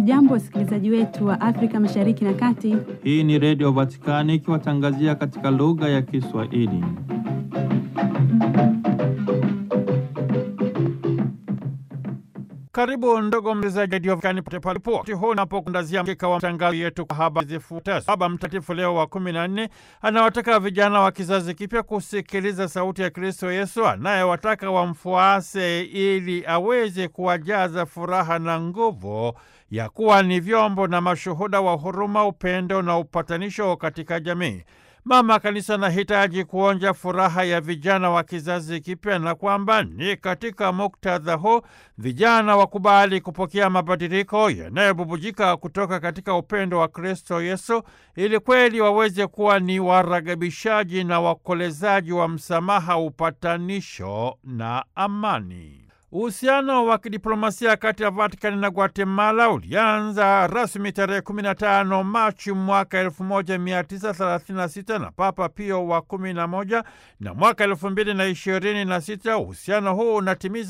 Hamjambo, wasikilizaji wetu wa Afrika Mashariki na Kati. Hii ni Redio Vatikani ikiwatangazia katika lugha ya Kiswahili. Karibu ndugu msikilizaji wa redio Vatikani pote palipo wakati huu napokundazia mkeka wa matangazo yetu kwa habari zifuatazo. Baba Mtakatifu Leo wa kumi na nne anawataka vijana wa kizazi kipya kusikiliza sauti ya Kristo Yesu anayewataka wamfuase ili aweze kuwajaza furaha na nguvu ya kuwa ni vyombo na mashuhuda wa huruma, upendo na upatanisho katika jamii. Mama Kanisa anahitaji kuonja furaha ya vijana wa kizazi kipya na kwamba ni katika muktadha huu vijana wakubali kupokea mabadiliko yanayobubujika kutoka katika upendo wa Kristo Yesu ili kweli waweze kuwa ni waragabishaji na wakolezaji wa msamaha, upatanisho na amani. Uhusiano wa kidiplomasia kati ya Vatikani na Guatemala ulianza rasmi tarehe 15 Machi mwaka 1936 na Papa Pio wa 11 na mwaka 2026 uhusiano huu unatimiza